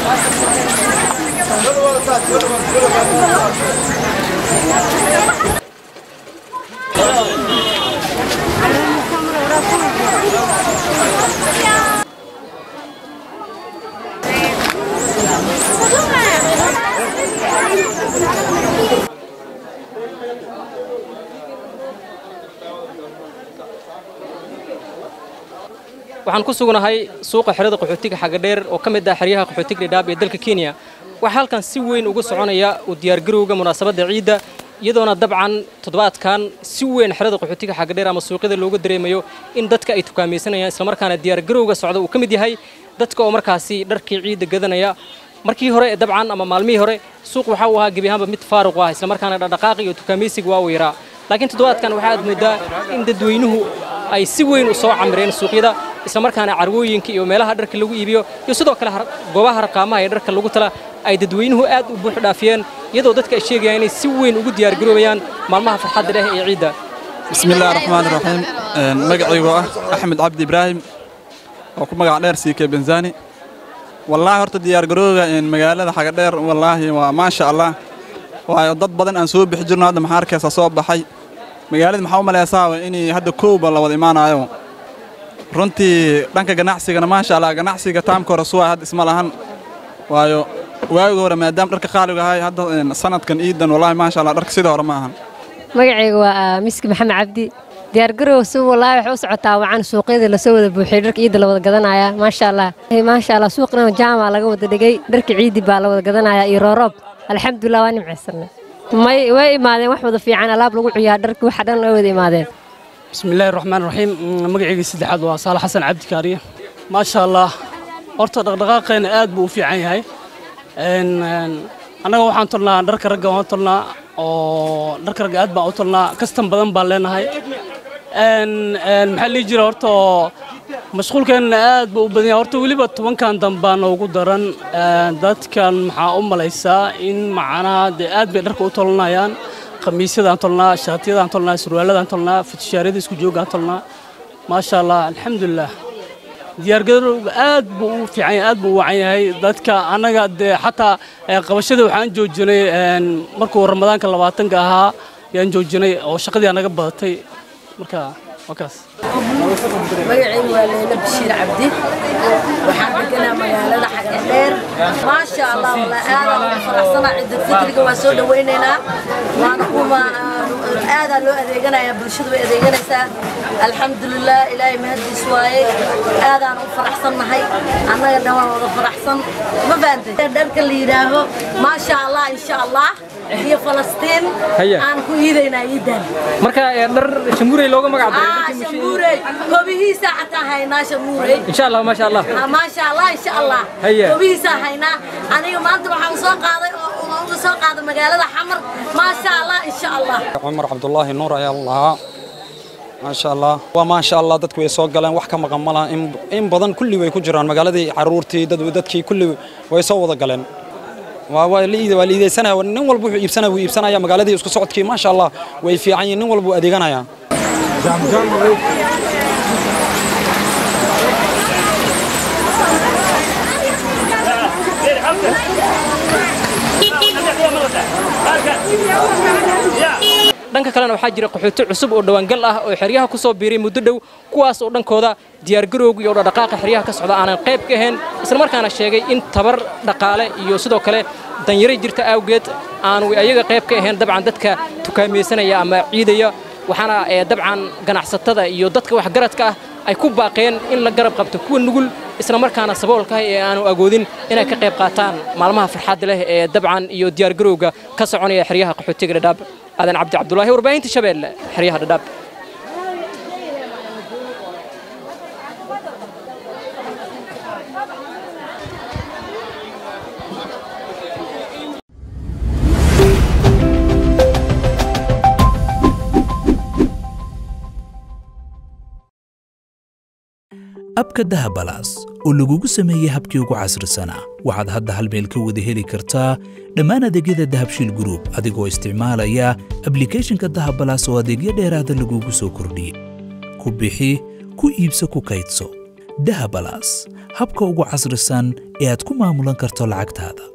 waxaan ku sugnahay suuqa xerada qaxootiga xagadheer oo ka mid ah xeryaha qaxootiga dhidhaab ee dalka kenya waxaa halkan si weyn uga soconaya u diyaargarowga munaasabadda ciidda iyadoona dabcan toddobaadkan si weyn xerada qaxootiga xagadheer ama suuqyada looga dareemayo in dadka ay tukaamaysanayaan islamarkaana diyaargarowga socda uu ka mid yahay dadka oo markaasi dharkii ciidda gadanaya markii hore dabcan ama maalmihii hore suuq waxa uu ahaa gebi ahaanba mid faaruq ah islamarkaana dhaqdhaqaaqi iyo tukaamaysiga waa uu yaraa laakiin toddobaadkan waxaad moodaa in dadweynuhu ay si weyn u soo camireen suuqyada islamarkaana carwooyinka iyo meelaha dharka lagu iibiyo iyo sidoo kale goobaha harqaamaha ee dharka lagu tala ay dadweynuhu aad u buux dhaafiyeen iyadoo dadka ay sheegayaan inay si weyn ugu diyaargaroobayaan maalmaha farxadda leh ee ciidda بسم الله الرحمن الرحيم magacaygu ah axmed cabdi ibraahim oo ku magac dheer siike benzani wallaahi horta diyaargarooga magaalada xagadheer wallaahi waa maasha allah waayo dad badan aan soo bixi jirno hadda maxaa arkaysa soo baxay magaalada maxaa u malaysaa inay hadda kowba la wada imaanayo runtii dhanka ganacsigana maasha allah ganacsiga taamka hore suwa hadda isma lahan waayo waagi hore maadaama dharka qaaliga ahay hadda sanadkan iidan wallaahi maasha allah dharka sidii hore ma ahan magacayga waa miski maxamed cabdi diyaargarow si wallaahi waxay u socotaa wacan suuqyada lasoo wada buuxiyey dharka ciidda la wada gadanaya maasha allah maasha allah suuqna jaama laga wada dhigay dharka ciiddi baa la wada gadanaya iyo rooroob alxamdulilah waa nimcaysanay may way imaadeen wax wada fiican alaab lagu ciyaa dharka waxa dhan way wada imaadeen بسم الله الرحمن الرحيم magacayga saddexaad waa saalax xasan cabdi kaariye maasha allah horta dhaqdhaqaaqeena aad buu u fiican yahay annaga waxaan tolnaa dharka ragga waan tolnaa oo dharka ragga aad baan u tolnaa kastan badan baan leenahay maxaa lihi jira horta mashquulkeenna aad buu u badan yahay horta weliba tobankan dambaa noogu daran dadkan maxaa u malaysaa in macnaha dee aad bay dharka u tolanayaan khamiisyadaan tolnaa shaatiyadaan tolnaa surwaaladaan tolnaa futushaaryada isku joogaan tolnaa maasha allah alxamdulilah diyaargarowga aad buu u fiican yahay aad buu u wacan yahay dadka annaga dee xataa qabashada waxaan joojinay markuu ramadaanka labaatanka ahaa yaan joojinay oo shaqadii naga badatay marka waa kaas magacaygu waa leyla bashiir cabdi waxaan deganaa magaalada xagadheer maasha allah wallah aadaan ugu faraxsanaa ciidul fitriga waa soo dhawaynaynaa waana kuma aadaa loo adeeganayaa bulshadu way adeeganaysaa alxamdulilah ilaahay mahaddiis waaye aadaan u faraxsannahay annaga dhan waan wada faraxsan ma fahamtay dharka la yidhaaho maasha allah insha allah iyo falastiin Haya. aan ku iidaynaa iidan marka ee, dhar shambuurey looga magac daray ah dharkii mushi- shamuurey kobihiisa xataa haynaa shamuurey insha allah maasha allah Ah, maasha allah insha allah Haya. kobihiisaa haynaa aniga maanta waxaan soo qaaday oo oo uga soo qaaday magaalada xamar maasha allah insha allah cumar cabdulaahi nuur ayaa lahaa maasha allah waa maasha allah dadku way soo galeen wax ka maqan ma laha in- in badan kulli way ku jiraan magaaladii caruurtii dad dadkii kulli way soo wada galeen waa waa la iida- waa la iidaysanaya nin walba wuxuu iibsanaya wuu iibsanaya magaaladii isku socodkii maasha allah way fiican yihiin nin walba wuu adeeganaya dhanka kalena waxaa jira qaxooti cusub oo dhawaangal ah oo xeryaha ku soo biiray muddo dhow kuwaas oo dhankooda diyaargarowga iyo dhaqdhaqaaqa xeryaha ka socda aanan qayb ka ahayn islamarkaana sheegay in tabar dhaqaale iyo sidoo kale danyaray jirta awgeed aanu ayaga qayb ka ahayn dabcan dadka tukaamaysanaya ama ciidaya waxaana ee dabcan ganacsatada iyo dadka waxgaradka ah ay ku baaqeen in la garab qabto kuwa nugul islamarkaana saboolka ah ee aanu agoodin inay ka qayb qaataan maalmaha farxadda leh ee dabcan iyo diyaargarowga ka soconaya xeryaha qaxootiga dhadhaab aadan cabdi cabdulaahi warbaahinta shabeelle xeryaha dhadhaab abka dahabalaas oo lagugu sameeyey habkii ugu casrisanaa waxaad hadda hal meel ka wada heli kartaa dhammaan adeegyada dahabshiil group adigoo isticmaalaya ablicathonka dahabalaas oo adeegyo dheeraada lagugu soo kordhiyey ku bixi ku iibso ku kaydso dahabalas habka ugu casrisan ee aad ku maamulan karto lacagtaada